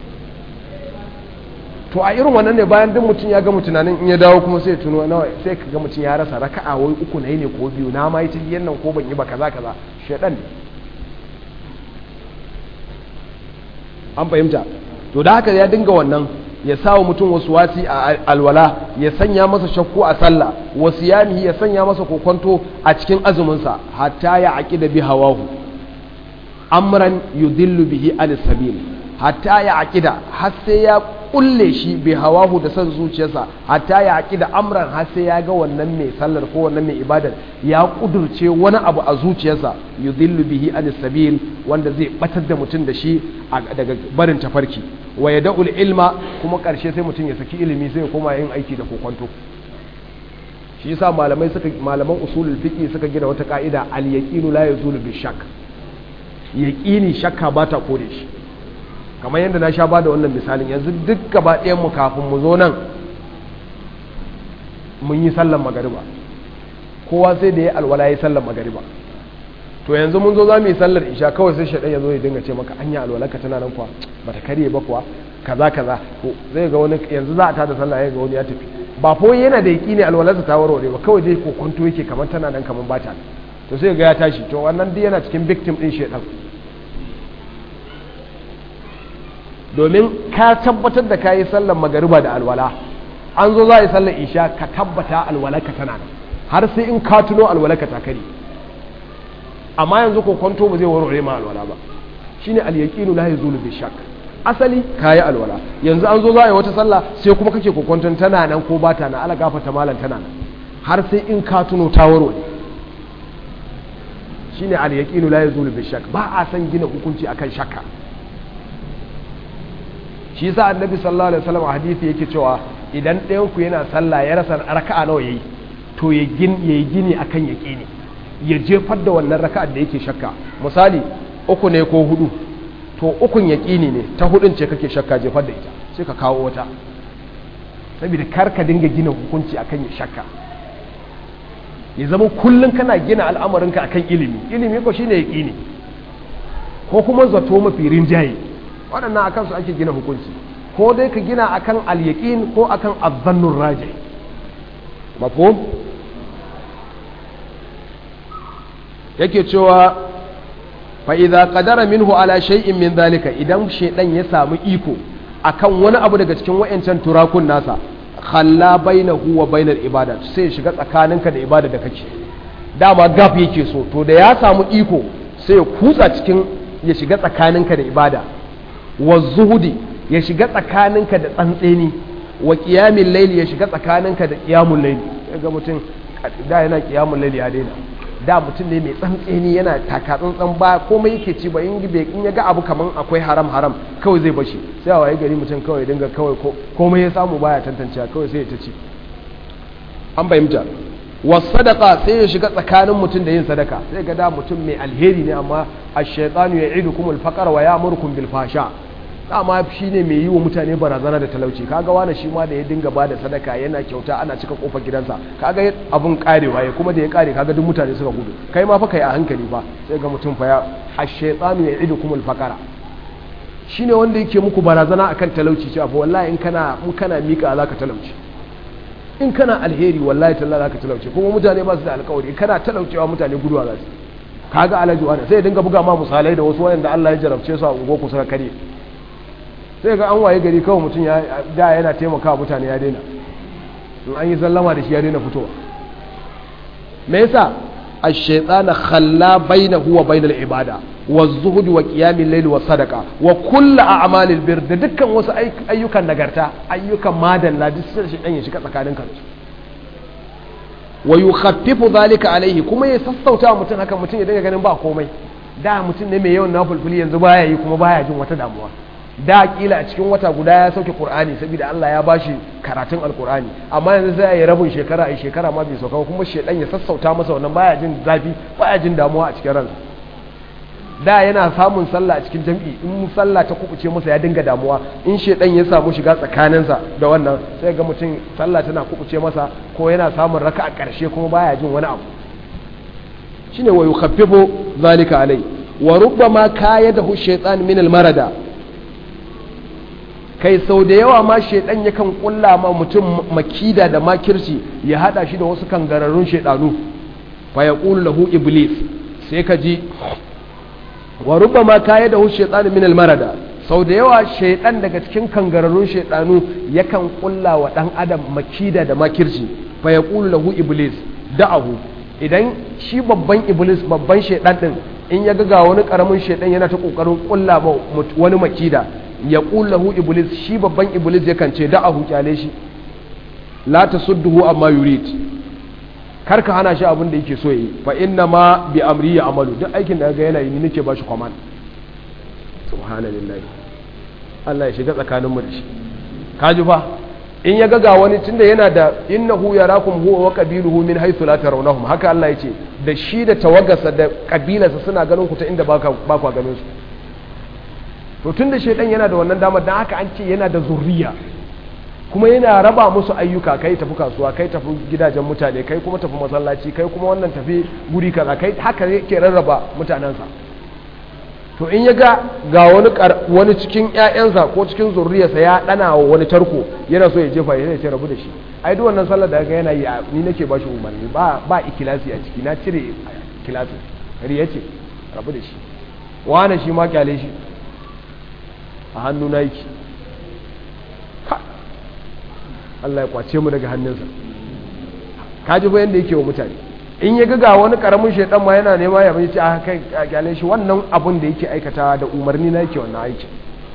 to a irin wannan ne bayan duk mutum ya gama tunanin in ya dawo kuma sai tuno nawa sai ka ga mutum ya rasa raka'a wai uku na yi ne ko biyu na ma yi tahiyyar nan ko ban yi ba kaza kaza shedan ne an fahimta to da haka ya dinga wannan ya sa wa mutum wasu wasi a alwala ya sanya masa shakku a sallah wasu yamihi ya sanya masa kokonto a cikin azuminsa hatta ya aƙida bi hawahu amran yudillu bihi anis sabil hatta ya aƙida har sai ya kulle shi bi hawahu da son zuciyarsa hatta ya aƙida amran har sai ya ga wannan mai sallar ko wannan mai ibadar ya kudurce wani abu a zuciyarsa yudillu bihi anis sabil wanda zai batar da mutum da shi daga barin tafarki wa ya da'ul ilma kuma ƙarshe sai mutum ya saki ilimi sai ya koma yin aiki da kokonto shi yasa malamai suka malaman usulul fiqi suka gina wata ka'ida al yaqinu la yazulu bi shakk yaqini shakka ba ta kore shi kamar yadda na sha ba da wannan misalin yanzu duk gaba ɗayan mu kafin mu zo nan mun yi sallan magariba kowa sai da ya alwala ya sallan magariba to yanzu mun zo za mu yi sallar isha kawai sai shaɗan ya zo ya dinga ce maka anya alwalarka tana nan kuwa ba ta karye ba kuwa kaza kaza to zai ga wani yanzu za a tada sallah ya ga wani ya tafi ba fa yana da yaki ne alwalarsa ta warware ba kawai dai kokonto yake kamar tana nan kamar ba ta to sai ga ya tashi to wannan dai yana cikin victim din shedan domin ka tabbatar da kayi sallar magariba da alwala an zo za a yi sallar isha ka tabbata alwalarka tana nan har sai in ka tuno alwalarka ta kare amma yanzu ko kwanto ba zai warware ma alwala ba shine al-yaqinu la yazulu bi shakk asali kayi alwala yanzu an zo za a yi wata sallah sai kuma kake kokonton tana nan ko ba ta nan ala gafarta malan tana nan har sai in ka tuno ta warware shine al-yaqinu la yazulu bi shakk ba a san gina hukunci akan shakka shi yasa annabi sallallahu alaihi wasallam hadisi yake cewa idan ɗayan ku yana sallah ya rasa raka'a nawa yayi to ya gin yayi gini akan yaqini ya jefar da wannan raka'ar da yake shakka misali uku ne ko hudu to ukun yaƙini ne ta hudun ce kake shakka jefar da ita sai ka kawo wata saboda kar ka dinga gina hukunci akan ya shakka ya zama kullum kana gina al'amarinka akan ilimi ilimi ko shine yaƙini ko kuma zato mafi rinjaye waɗannan akan su ake gina hukunci ko dai ka gina akan al-yaqin ko akan az-zannur raji mafhum yake cewa fa'iza ƙadara minhu ala shay'in min zalika idan shaidan ya samu iko akan wani abu daga cikin wa'yancan turakun nasa khalla bainahu wa bainar ibada sai ya shiga tsakaninka da ibada da kake dama gaf yake so to da ya samu iko sai ya kutsa cikin ya shiga tsakaninka da ibada wa zuhudi ya shiga tsakaninka da tsantseni wa qiyamil layli ya shiga tsakaninka da qiyamul layli ga mutum da yana qiyamul layli ya daina da mutum ne mai tsantseni yana taka tsantsan ba komai yake ci ba in in ya ga abu kaman akwai haram haram kawai zai bashi sai a waye gari mutum kawai dinga kawai komai ya samu baya tantance kawai sai ya ta ci an fahimta wa sadaka sai ya shiga tsakanin mutum da yin sadaka sai ga da mutum mai alheri ne amma ash-shaytanu ya'idukum al-faqra wa ya'murukum bil fasha dama shi ne mai yi wa mutane barazana da talauci kaga wani shi ma da ya dinga ba da sadaka yana kyauta ana cika kofar gidansa kaga abun karewa ya kuma da ya kare kaga duk mutane suka gudu kai ma fa kai a hankali ba sai ga mutum fa ya ash-shaytanu ya'idukum al-faqra shine wanda yake muku barazana akan talauci cewa fa wallahi in kana in kana mika zaka talauci in kana alheri wallahi talla zaka talauci kuma mutane ba su da alƙawari kana talaucewa mutane guduwa za su kaga alaji wani sai ya dinga buga ma misalai da wasu wayanda Allah ya jarabce su a ungo ku suka kare sai ga an waye gari kawai mutum ya da yana taimakawa mutane ya daina in an yi sallama da shi ya daina fitowa me yasa ash-shaytana khalla bainahu wa bainal ibada wa zuhud wa qiyamil layl wa sadaqa wa kullu a'malil bir da dukkan wasu ayyukan nagarta ayyukan madalla duk sai shi dan ya shiga tsakanin kansu wa yukhaffifu dhalika alaihi kuma ya sassauta mutum haka mutum ya dinga ganin ba komai da mutum ne mai yawan nafulfuli yanzu baya yi kuma baya jin wata damuwa da kila a cikin wata guda ya sauke qur'ani saboda Allah ya bashi karatun alqur'ani amma yanzu sai ya rabin shekara ai shekara ma bai sauka kuma shedan ya sassauta masa wannan baya jin zafi baya jin damuwa a cikin ransa da yana samun sallah a cikin jam'i in sallah ta kubuce masa ya dinga damuwa in shedan ya samu shiga tsakaninsa da wannan sai ga mutum sallah tana kubuce masa ko yana samun raka a ƙarshe kuma baya jin wani abu shine wa yukhaffifu zalika alai wa rubbama kayadahu shaytan min al-marada kai sau da yawa ma shaidan yakan kulla ma mutum makida da makirci ya hada shi da wasu kangararrun shaidanu fa yaqulu lahu iblis sai ka ji wa rubbama kaya da shaytan min al-marada sau da yawa shaidan daga cikin kangararrun shaidanu yakan kulla wa dan adam makida da makirci fa yaqulu lahu iblis da'ahu idan shi babban iblis babban shaidan din in ya ga wani karamin shaidan yana ta kokarin kulla ba wani makida ya lahu iblis shi babban iblis yakan ce da'ahu kyale shi la tasudduhu amma yurid kar ka hana shi abin da yake so yi fa inna ma bi amri ya amalu duk aikin da ga yana yi ni nake ba shi command subhanallahi Allah ya shiga tsakanin mu da shi kaji fa in ya ga wani tunda yana da innahu yarakum huwa wa qabiluhu min haythu la tarawnahum haka Allah ya ce da shi da tawagarsa da kabilarsa suna ganin ku ta inda ba ba ku ganin su to tunda shedan yana da wannan damar dan haka an ce yana da zurriya kuma yana raba musu ayyuka kai tafi kasuwa kai tafi gidajen mutane kai kuma tafi masallaci kai kuma wannan tafi guri kaza kai haka yake rarraba mutanensa to in ya ga ga wani wani cikin ƴaƴansa ko cikin zurriyarsa ya dana wa wani tarko yana so ya jefa ya ce rabu da shi ai duk wannan sallar da ga yana yi ni nake ba shi umarni ba ba ikilasi a ciki na cire ikilasi riya ce rabu da shi wani shi ma kyale shi a hannu na yake Allah ya kwace mu daga hannunsa kaji fa yanda yake wa mutane in ya ga wani karamin shaidan ma yana nema ya bai ce a kai a gyale shi wannan abun da yake aikata da umarni na yake wannan aikin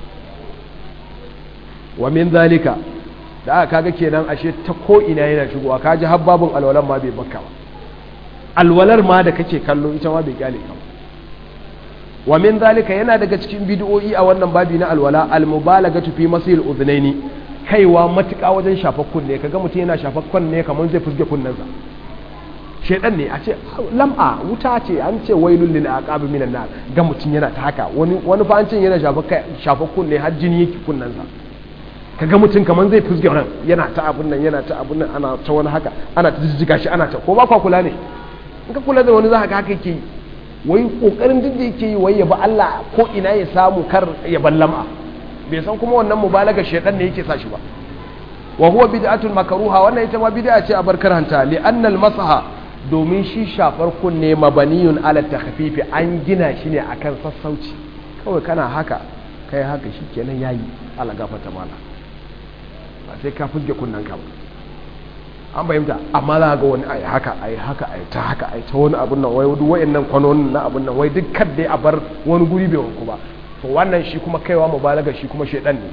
wa min zalika da aka kaga kenan ashe ta ko ina yana shigowa kaji har babun alwalan ma bai bakka ba alwalar ma da kake kallo ita ma bai kyale ka wa min zalika yana daga cikin bid'o'i a wannan babi na alwala al-mubalagatu fi masil udhnaini kaiwa matuƙa wajen shafar kunne kaga mutum yana shafar kunne kamar zai fusge kunnensa shedan ne a ce lam'a wuta ce an ce wailul lil aqab minan nar ga mutum yana ta haka wani wani fa an ce yana shafar kai shafar kunne har jini yake kunnensa kaga mutum kamar zai fusge ran yana ta abun nan yana ta abun nan ana ta wani haka ana ta jijjiga shi ana ta ko ba kwa kula ne in ka kula da wani za ka haka yake yi wai kokarin duk da yake yi wai ya ba Allah ko ina ya samu kar ya ballama bai san kuma wannan mubalaga shedan ne yake sa shi ba wa huwa bid'atun makruha wannan ita ma bid'a ce a barkar hanta li anna al masaha domin shi shafar kunne mabaniyun ala takhfifi an gina shi ne akan sassauci kawai kana haka kai haka shikenan yayi Allah gafarta mala ba sai ka fuske kunnen ka ba an fahimta amma za ga wani ai haka ai haka ai ta haka ai ta wani abun nan wai duk wayannan kwanonin na abun nan wai duk kadda a bar wani guri bai wanku ba to wannan shi kuma kaiwa mubalaga shi kuma shedan ne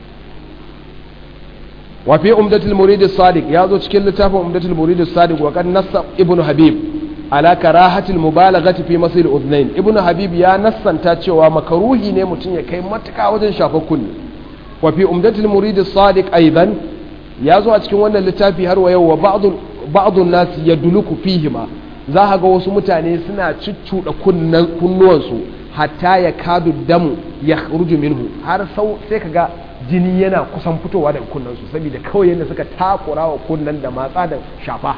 wa fi umdatul murid as-sadiq yazo cikin littafin umdatul murid as-sadiq wa kan nassa ibnu habib ala karahatil mubalaghati fi masil udhnain ibnu habib ya nassanta cewa makaruhi ne mutum ya kai matuka wajen shafa kunni wa fi umdatul murid as-sadiq aidan yazo a cikin wannan littafi har wa yau wa ba'd ba'd an-nas yaduluku fihima za ka ga wasu mutane suna cuccuda kunnuwansu hatta ya kadu damu ya ruju minhu har sau sai kaga jini yana kusan fitowa daga kunnansu saboda kawai yadda suka takura wa kunnan da matsa da shafa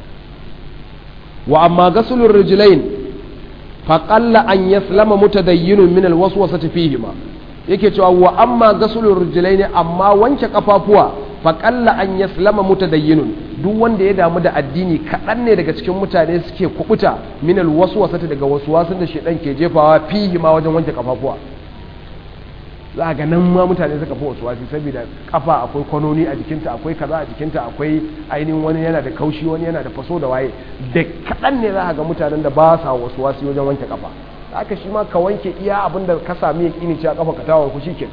wa amma gasulur rijlain fa qalla an yaslama mutadayyinun min alwaswasati fihima yake cewa wa amma gasulur rijlain amma wanke kafafuwa fa qalla an yaslama mutadayyinun duk wanda ya damu da addini kaɗan ne daga cikin mutane suke kubuta minal wasu wasata daga wasu wasun da shaidan ke jefawa fihi ma wajen wanke kafafuwa za ga nan ma mutane suka fi wasu wasi saboda kafa akwai kwanoni a jikinta akwai kaza a jikinta akwai ainihin wani yana da kaushi wani yana da faso da waye da kaɗan ne za ga mutanen da ba sa wasu wasi wajen wanke kafa haka shi ma ka wanke iya abin da ka sami ya kini cewa kafa ka tawon ku shikenan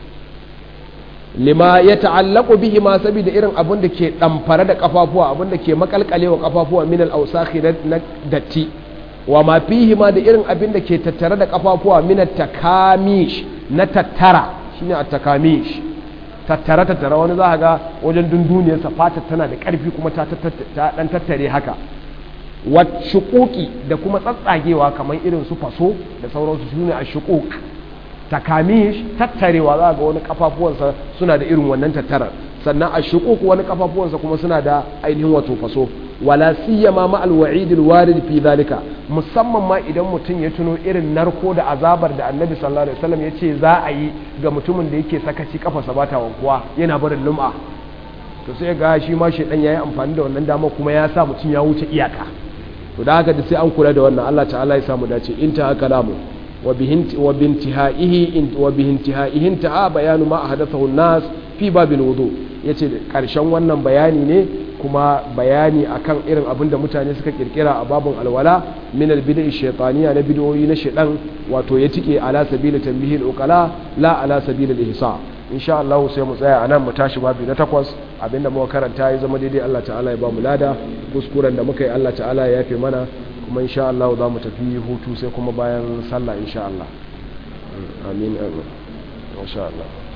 lima ya ta'allaku bihi ma saboda irin abin da ke damfare da kafafuwa abin da ke makalkalewa kafafuwa min al-awsakhi na datti wa ma fihi ma da irin abin da ke tattare da kafafuwa min at-takamish na tattara shine at-takamish tattara tattara wani za ga wajen dunduniyar sa fatar tana da karfi kuma ta dan tattare haka wa shuquqi da kuma tsatsagewa kamar irin su faso da sauransu shine ash-shuquq takamish tattarewa za ga wani kafafuwansa suna da irin wannan tattarar sannan a shukuku wani kafafuwansa kuma suna da ainihin wato faso wala siyama ma alwa'id alwarid fi zalika musamman ma idan mutum ya tuno irin narko da azabar da annabi sallallahu alaihi wasallam yace za a yi ga mutumin da yake sakaci kafarsa bata wankuwa yana barin lum'a to sai ga shi ma shedan yayi amfani da wannan dama kuma ya sa mutum ya wuce iyaka to da haka da sai an kula da wannan Allah ta'ala ya samu dace in ta haka lamu wa bintihaihi wa bintihaihi intaha bayanu ma ahdathahu an-nas fi babil wudu yace karshen wannan bayani ne kuma bayani akan irin abin da mutane suka kirkira a babun alwala min albid'i shaytaniya na bid'o'i na shedan wato ya tike ala sabili tanbihil uqala la ala sabili al-ihsa insha Allah sai mu tsaya anan mu tashi babi na takwas abinda muka karanta ya zama daidai Allah ta'ala ya ba mu lada kuskuren da muka yi Allah ta'ala ya yafe mana kuma insha Allah za mu tafi hutu sai kuma bayan sallah insha Allah amin amin insha Allah